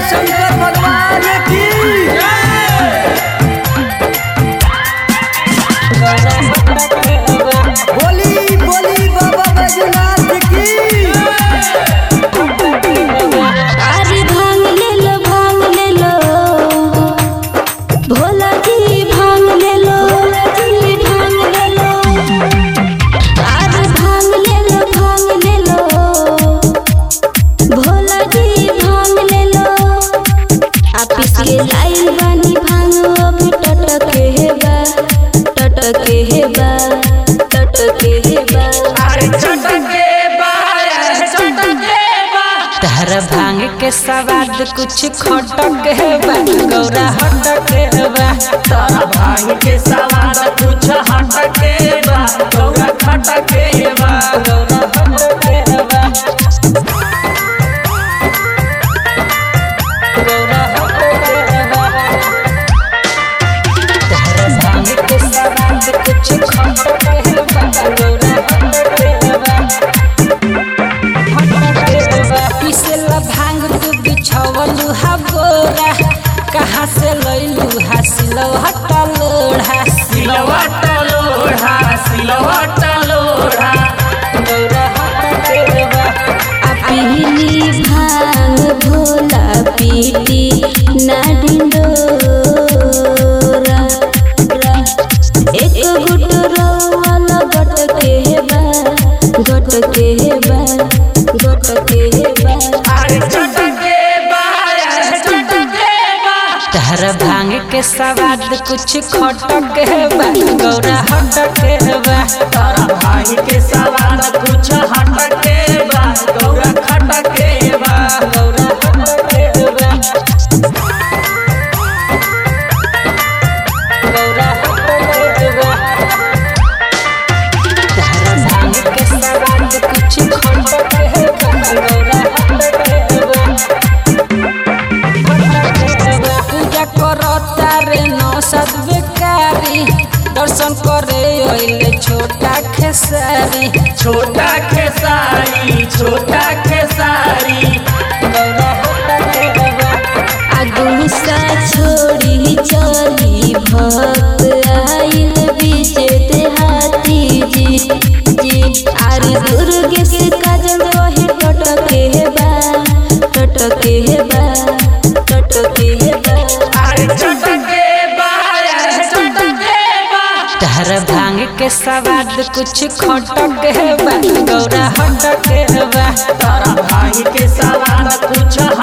शंकर भगवान की बोली बोली बाबा बैजनाथ की अरे भांग ले लो भांग ले लो भोला जी भांग ले लो जी भांग ले लो अरे भांग ले लो भांग ले लो भोला जी भांग ले लो आप इसके लाइल बानी भांग अभी टटके है बा टटके है बा टटके है बा अरे चटके तहर भांग के सवाद कुछ खटक है बा गौरा हटक है बा तारा भांग के सवाद कुछ हटके बा गौरा खटके बा गौरा हटक है बा गौरा हटक है बा तहर भांग के सवाद कुछ खटक है बा गौरा हटक है बा पिसेला भांग तू बिछवलू हा बोरा कहाँ से लैलू हा सिलो हटा लोढ़ा सिलवा टलोढ़ा सिलवा टलोढ़ा गौरा हटा केरवा आ पीली भांग भोला पीटी ना डिंडोरा एक गुट रोवाला गट के बा गट के बा गट के बा अरे चटके बा अरे चटके बा तहर भांग के सवाद कुछ खटक है बा गौरा हटक है बा तारा भांग के सवाद कुछ हटके बा गौरा खटके बा गौरा हटक है बा गौरा हटक है बा तहर भांग के सवाद कुछ खटक है बा गौरा हटक है बा पूजा करो तारे नौ सद बेकारी दर्शन करे अइले छोटा खेसारी छोटा खेसारी छोटा खेसारी गौरा होता के बा अगुसा छोड़ी चली भक्त आइल बीचे देहाती जी जी आरे दुर्गे से काजल वही टटके है बा टटके है बा टटके है बा अरे चटके बा अरे चटके बा तहर भांग के सवाद कुछ खटक है बा गौरा हटक है बा तारा भांग के सवाद कुछ